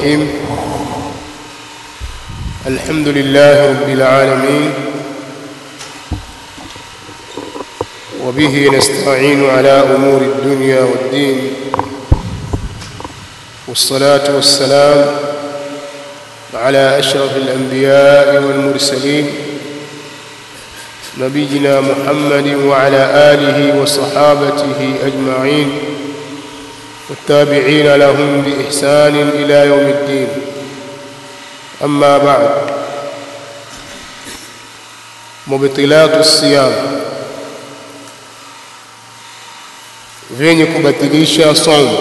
الرحيم الحمد لله رب العالمين وبه نستعين على أمور الدنيا والدين والصلاة والسلام على أشرف الأنبياء والمرسلين نبينا محمد وعلى آله وصحابته أجمعين والتابعين لهم بإحسان إلى يوم الدين أما بعد مبطلات الصيام vyenye kubatilisha saumu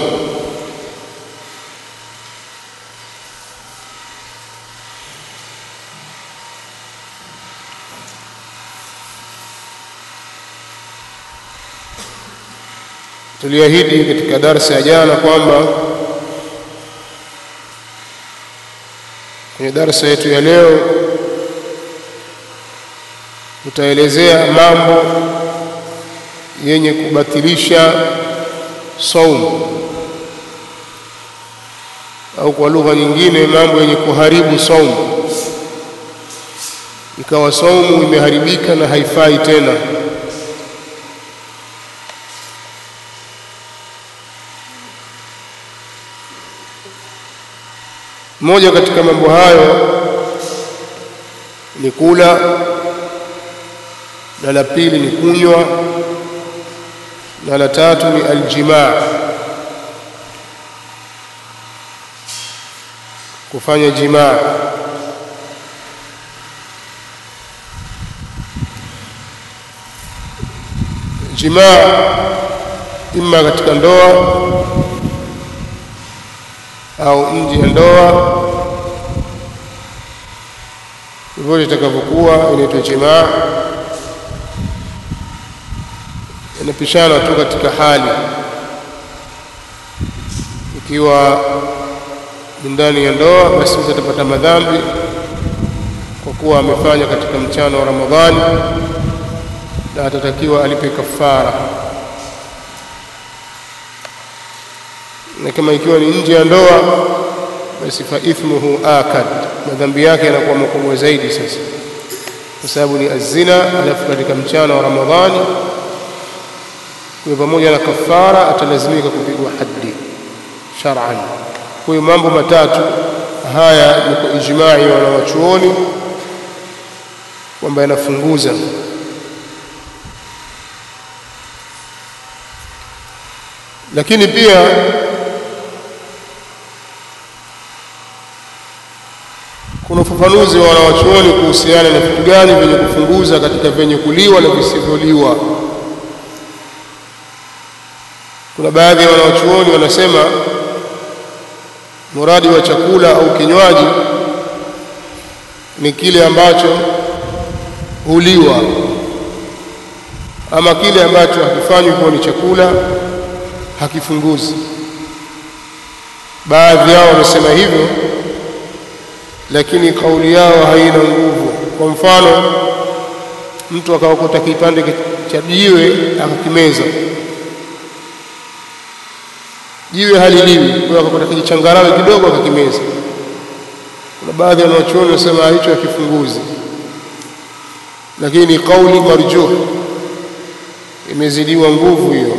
tuliahidi katika darsa ya jana kwamba kwenye darsa yetu ya leo tutaelezea mambo yenye kubatilisha saumu au kwa lugha nyingine mambo yenye kuharibu saumu ikawa saumu imeharibika na haifai tena moja katika mambo hayo ni kula na la pili ni kunywa na la tatu ni aljimaa kufanya jimaa jimaa imma katika ndoa au nje ya ndoa vyovyote itakavyokuwa inaitwa jimaa inapishana tu katika hali ikiwa ni ndani ya ndoa basi mtu atapata madhambi kwa kuwa amefanya katika mchana wa Ramadhani na atatakiwa alipe kafara na kama ikiwa ni nje ya ndoa basi fa ithmuhu akad madhambi yake yanakuwa makubwa zaidi sasa kwa sababu ni azina alafu katika mchana wa Ramadhani kwa pamoja na kafara atalazimika kupigwa haddi shar'an kwa hiyo mambo matatu haya ni kwa ijma'i wa wanawachuoni kwamba yanafunguza lakini pia kuna ufafanuzi wa wanawachuoni kuhusiana na vitu gani vyenye kufunguza katika vyenye kuliwa na visivyoliwa kuna baadhi ya wanawachuoni wanasema muradi wa chakula au kinywaji ni kile ambacho huliwa ama kile ambacho hakifanywi kuwa ni chakula hakifunguzi baadhi yao wamesema hivyo lakini kauli yao haina nguvu kwa mfano mtu akaokota kipande cha jiwe akakimeza jiwe haliliwi kwa hiyo akakota kijichangarawe kidogo akakimeza kuna baadhi ya wanachuoni wanasema hicho hakifunguzi lakini kauli marjuh imezidiwa nguvu hiyo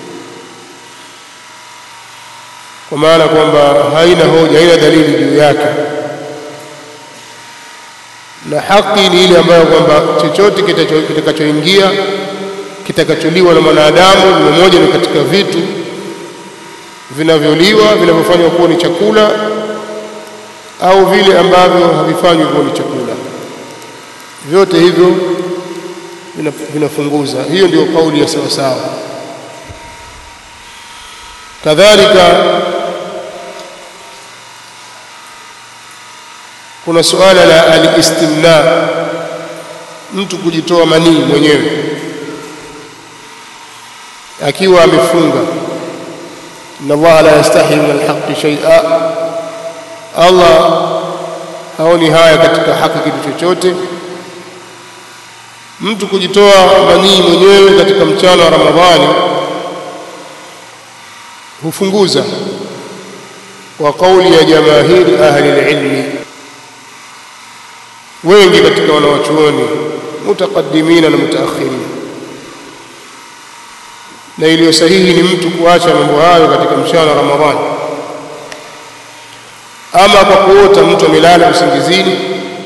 kwa maana kwamba haina hoja haina dalili juu yake na haki ni ile ambayo kwamba chochote kitakachoingia kitakacholiwa na mwanadamu ni moja ni katika vitu vinavyoliwa vinavyofanywa kuwa ni chakula au vile ambavyo havifanywi kuwa ni chakula vyote hivyo vinafunguza hiyo ndio kauli ya sawa sawa kadhalika kuna suala la alistimna mtu kujitoa manii mwenyewe akiwa amefunga inna allaha la yastahi min alhaqi shay'a allah haoni haya katika haki kitu chochote mtu kujitoa manii mwenyewe katika mchana wa ramadhani hufunguza wa kauli ya jamahiri ahli lilmi wengi katika wanawachuoni mutaqaddimina na mutaakhirin na iliyo sahihi ni mtu kuacha mambo hayo katika mchana wa Ramadhani ama kwa kuota mtu amelala usingizini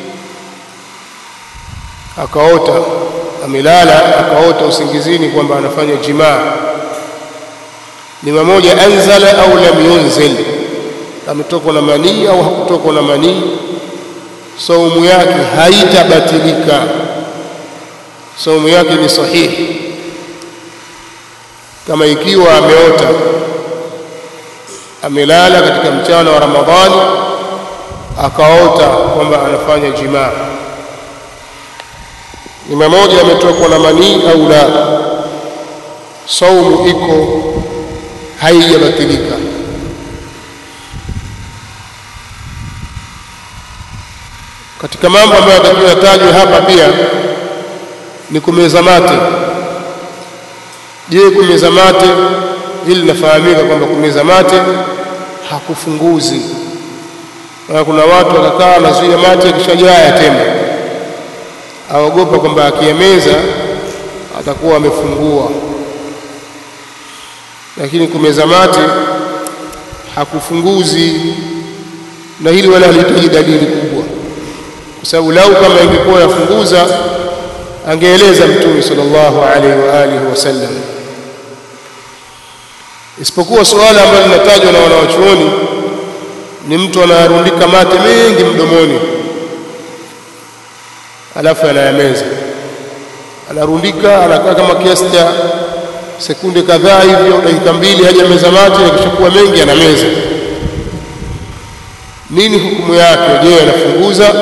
akaota amelala akaota usingizini kwamba anafanya jimaa ni mmoja anzala au lam yunzil ametokwa na manii au hakutokwa na manii saumu yake haitabatilika saumu yake ni sahihi kama ikiwa ameota amelala katika mchana wa Ramadhani akaota kwamba anafanya jimaa ni mmoja ametokwa na manii au la saumu iko haijabatilika katika mambo ambayo yatakiwa yatajwe hapa pia ni kumeza mate je kumeza mate hili linafahamika kwamba kumeza mate hakufunguzi na kuna watu wakakaa nazuia mate akishajaa yatema aogopa kwamba akiyameza atakuwa amefungua lakini kumeza mate hakufunguzi na hili wala halihitaji dalili kubwa kwa sababu lau kama ingekuwa yafunguza angeeleza mtume sallallahu alaihi wa alihi wasallam isipokuwa suala ambalo linatajwa na wanawachuoni ni mtu anayarundika mate mengi mdomoni alafu anayameza anarundika anakaa kama kiasi cha sekunde kadhaa hivyo dakika mbili hajameza mate yakishakuwa mengi anameza nini hukumu yake je anafunguza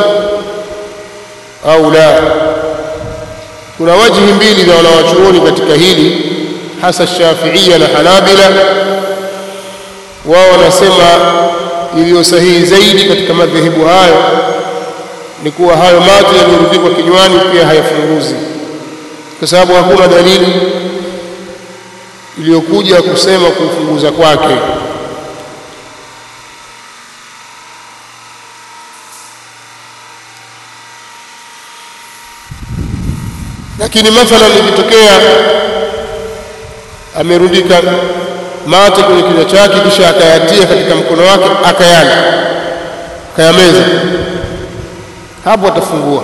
au la kuna wajihi mbili za wanawachuoni katika hili hasa Shafiia na Hanabila wao wanasema iliyo sahihi zaidi katika madhehebu hayo ni kuwa hayo mate yaliyorundikwa kinywani pia hayafunguzi kwa sababu hakuna dalili iliyokuja kusema kufunguza kwake lakini mathalan ikitokea amerundika mate kwenye kinywa chake kisha akayatia katika mkono wake akayala akayameza hapo atafungua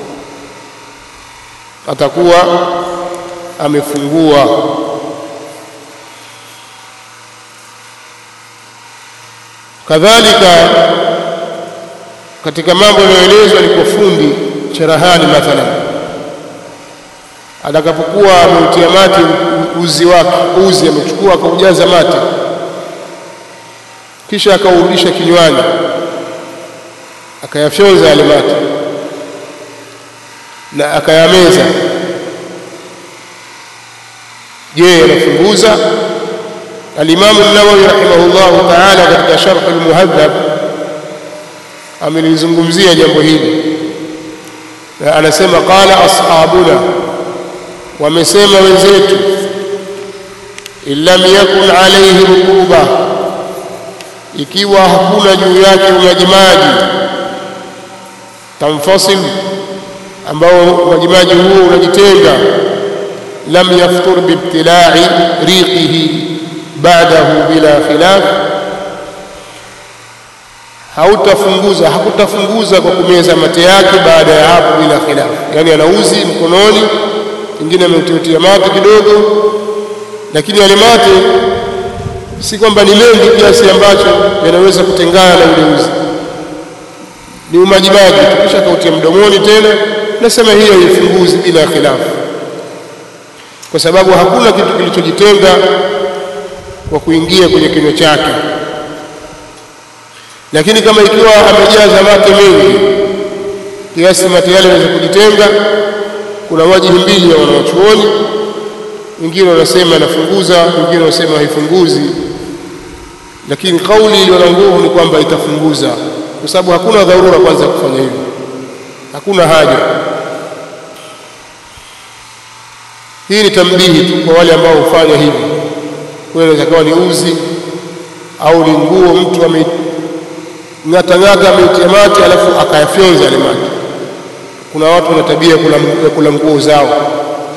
atakuwa amefungua kadhalika katika mambo yanayoelezwa ni kwa fundi cherahani mathalan atakapokuwa ameutia mate uzi wake uzi amechukua akaujaza mate kisha akaurudisha kinywani akayafyonza yale mate na akayameza je yanafunguza alimamu nawawi rahimahullahu taala katika sharh almuhadhab amelizungumzia jambo hili na anasema qala ashabuna wamesema wenzetu in lam yakun alayhi rukuba ikiwa hakuna juu yake umajimaji tamfasil ambao umajimaji huo unajitenga lam yaftur biibtilai riqihi ba'dahu bila khilaf hautafunguza hakutafunguza kwa kumeza mate yake baada ya hapo bila khilaf yani anauzi mkononi ingine ameutiatia mate kidogo lakini yale mate si kwamba ni mengi kiasi ambacho yanaweza kutengana na ule uzi ni umajimaji kisha kautia mdomoni tena nasema hiyo haifunguzi bila khilafu kwa sababu hakuna kitu kilichojitenga kwa kuingia kwenye kinywa chake lakini kama ikiwa amejaza mate mengi kiasi mate yale yanaweza kujitenga kuna wajihi mbili ya wanawachuoni wengine wanasema inafunguza wengine wanasema haifunguzi lakini kauli iliyo na nguvu ni kwamba itafunguza kwa sababu hakuna dharura kwanza kufanya hivyo hakuna haja hii ni tambihi tu kwa wale ambao hufanya hivi kwa inaweza kuwa ni uzi au ni nguo mtu ng'atang'ata ameitia mate alafu akayafyonza yale mate. Kuna watu wana tabia ya kula nguo zao,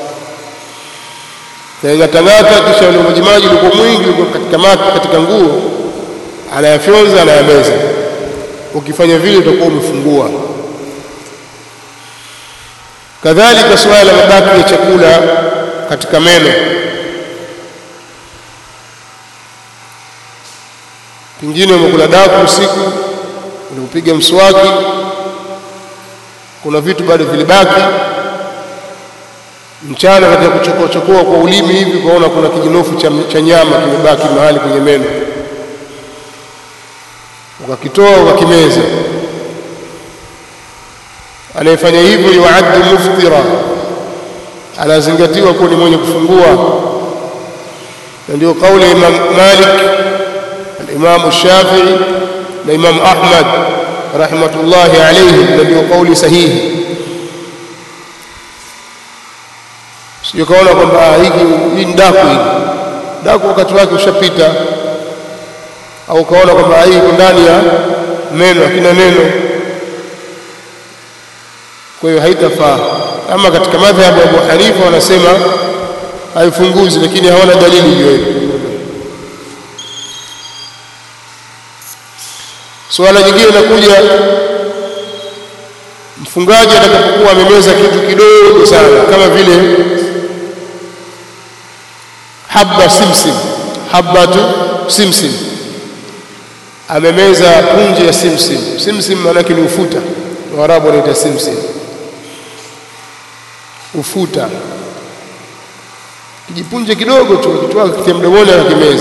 ng'atang'ata, kisha ule majimaji ulikuwa mwingi ulikuwa katika mate, katika nguo, anayafyonza anayameza. Ukifanya vile utakuwa umefungua. Kadhalika suala la mabaki ya chakula katika meno, pengine umekula daku usiku, ulipopiga mswaki, kuna vitu bado vilibaki mchana, katika kuchokoa chokoa kwa ulimi hivi, kwaona kuna kijinofu cha, cha nyama kimebaki mahali kwenye meno, ukakitoa ukakimeza anayefanya hivyo yuaddu muftira, anazingatiwa kuwa ni mwenye kufungua. Na ndio kauli ya Imam Malik, al-Imam Shafi'i na Imam Ahmad rahmatullahi alayhi, na ndio kauli sahihi. Sio kaona kwamba hiki hii ni daku, hili daku wakati wake ushapita, au kaona kwamba hii iko ndani ya meno, hakina neno kwa hiyo haitafaa. Ama katika madhhabu ya Abu Hanifa wanasema haifunguzi, lakini hawana dalili juu hiyo. Suala jingine linakuja, mfungaji atakapokuwa amemeza kitu kidogo sana kama vile habba simsim, habbatu simsim, amemeza punje ya simsim. Simsim maanake ni ufuta, Waarabu wanaita simsim ufuta kijipunje kidogo tu, kitwaa kitia mdomoni akakimeza.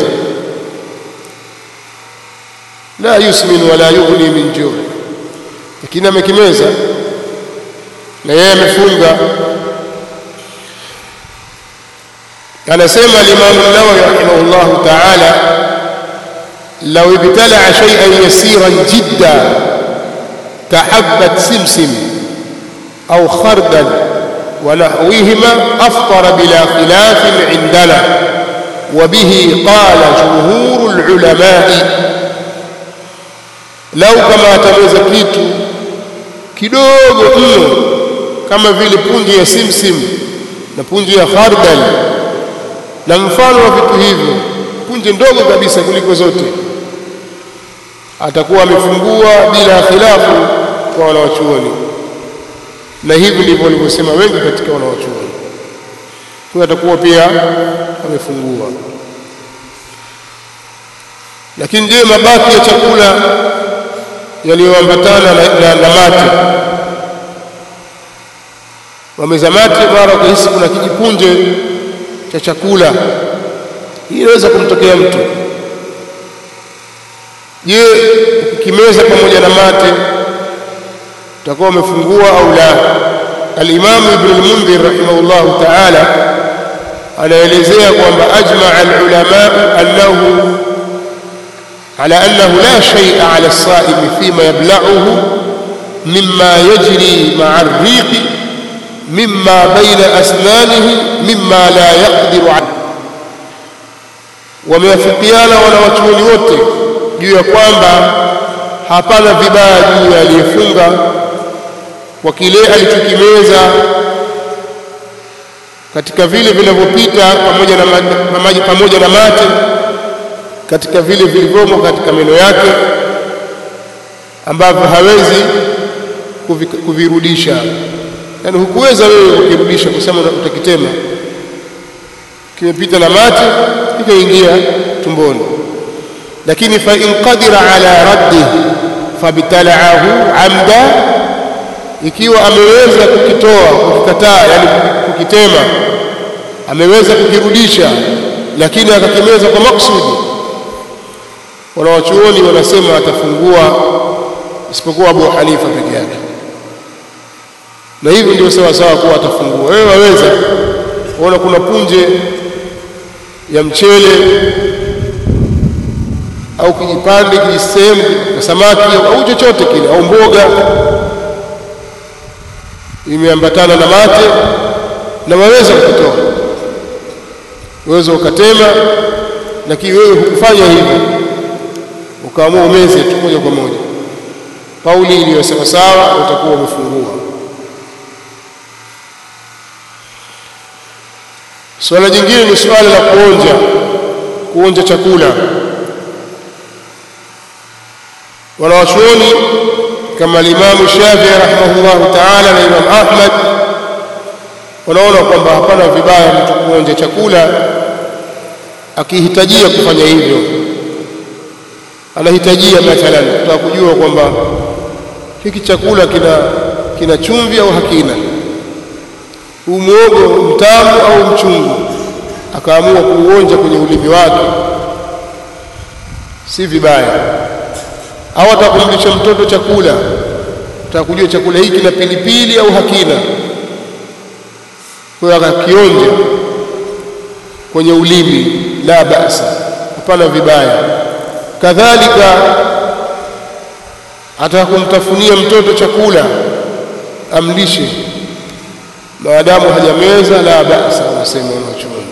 La yusmin wala yughni min juu, lakini amekimeza na yeye amefunga. Anasema Alimamu Nawawi rahimahullahu taala, lau ibtalaa shay'an yasiran jidda kahabbat simsim au khardal ونحوهما أفطر بلا خلاف عندنا وبه قال جمهور العلماء لو كما تمeza kitu kidogo mno kama vile punje ya simsim na punje ya khardal na mfano wa vitu hivyo, punje ndogo kabisa kuliko zote, atakuwa amefungua bila khilafu kwa wanawachuoni na hivi ndivyo walivyosema wengi katika wanawachuoni. Huyo atakuwa pia amefungua. Lakini je, mabaki ya chakula yaliyoambatana na, na, na mate, wameza mate, mara ukahisi kuna kijipunje cha chakula, hii inaweza kumtokea mtu. Je, ukimeza pamoja na mate utakuwa umefungua au la? Alimamu Ibn al-Mundhir rahimahullahu ta'ala anaelezea kwamba ajmaa al-ulama annahu ala annahu la shay'a ala as-sa'imi fima yabla'uhu mimma yajri ma'a ar-riqi mimma bayna asnanihi mimma la yaqdiru alayhi. Wamewafikiana wanawachuoni wote juu ya kwamba hapana vibaya juu ya aliyefunga kwa kile alichokimeza katika vile vinavyopita pamoja na maji pamoja na mate katika vile vilivyomo katika meno yake ambavyo hawezi kuvirudisha. Yaani hukuweza wewe kukirudisha kusema utakitema, kimepita na mate ikaingia tumboni, lakini fa in qadira ala raddihi fabtalaahu amda ikiwa ameweza kukitoa kukikataa, yani kukitema, ameweza kukirudisha, lakini akakimeza kwa maksudi, wanawachuoni wanasema atafungua, isipokuwa Abu Hanifa peke yake. Na hivi ndio sawa sawa kuwa atafungua. Wewe waweza kuona kuna punje ya mchele au kijipande kijisehemu na samaki au chochote kile au mboga imeambatana na mate na waweza kukitoa, waweza ukatema, lakini wewe hukufanya hivyo, ukaamua umeze tu moja kwa moja. kauli iliyo sawasawa utakuwa umefungua. Suala jingine ni suala la kuonja, kuonja chakula. Wanawachuoni kama Alimamu Shafii rahimahullahu taala na Imam Ahmad wanaona kwamba hapana vibaya mtu kuonja chakula akihitajia kufanya hivyo. Anahitajia mathalan kutaka kujua kwamba hiki chakula kina, kina chumvi au hakina, huu mwogo mtamu au mchungu, akaamua kuuonja kwenye ulimi wake, si vibaya. Au atakumlisha mtoto chakula, ataka kujua chakula hiki kina pilipili au hakina, kwa hiyo akakionja kwenye ulimi, la basa, hapana vibaya. Kadhalika ataka kumtafunia mtoto chakula amlishe, maadamu hajameza, la basa, wanasema wanachuoni.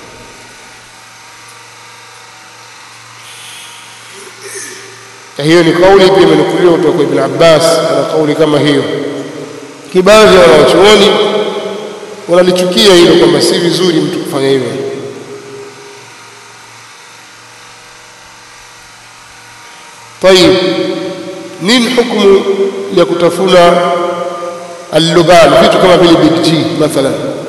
Na hiyo ni kauli pia imenukuliwa kutoka kwa Ibn Abbas, ana kauli kama hiyo. Kibaadhi ya wanachuoni wanalichukia hilo kwamba si vizuri mtu kufanya hivyo. Tayib, nini hukumu ya kutafuna alluban, vitu kama vile big G mathalan?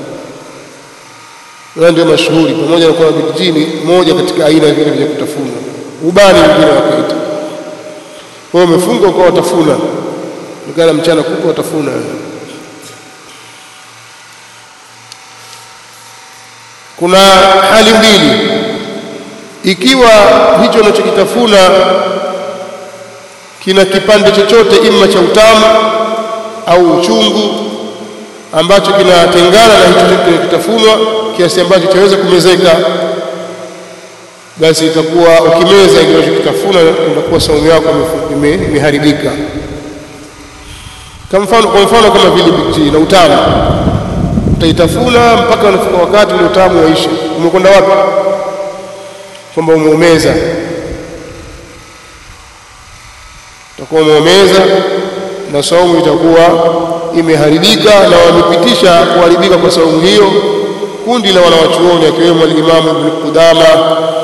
Wao ndio mashuhuri, pamoja na kwamba big G ni moja katika aina vile vya kutafuna, ubani wengine wakaita. Kwa hiyo umefunga ukawa watafuna, nikana mchana kuko watafuna Kuna hali mbili, ikiwa hicho unachokitafuna kina kipande chochote ima cha utamu au uchungu ambacho kinatengana na hicho kinachokitafunwa kiasi ambacho chaweza kumezeka, basi itakuwa ukimeza ile unachokitafuna itakuwa saumu yako imeharibika. Kwa mfano, kwa mfano kama vile biji na utamu utaitafuna mpaka unafika wakati ule utamu waisha. Umekwenda wapi? Kwamba umeumeza, utakuwa umeumeza na saumu itakuwa imeharibika, na wamepitisha kuharibika kwa saumu hiyo kundi la wanawachuoni akiwemo Alimamu Ibn Qudama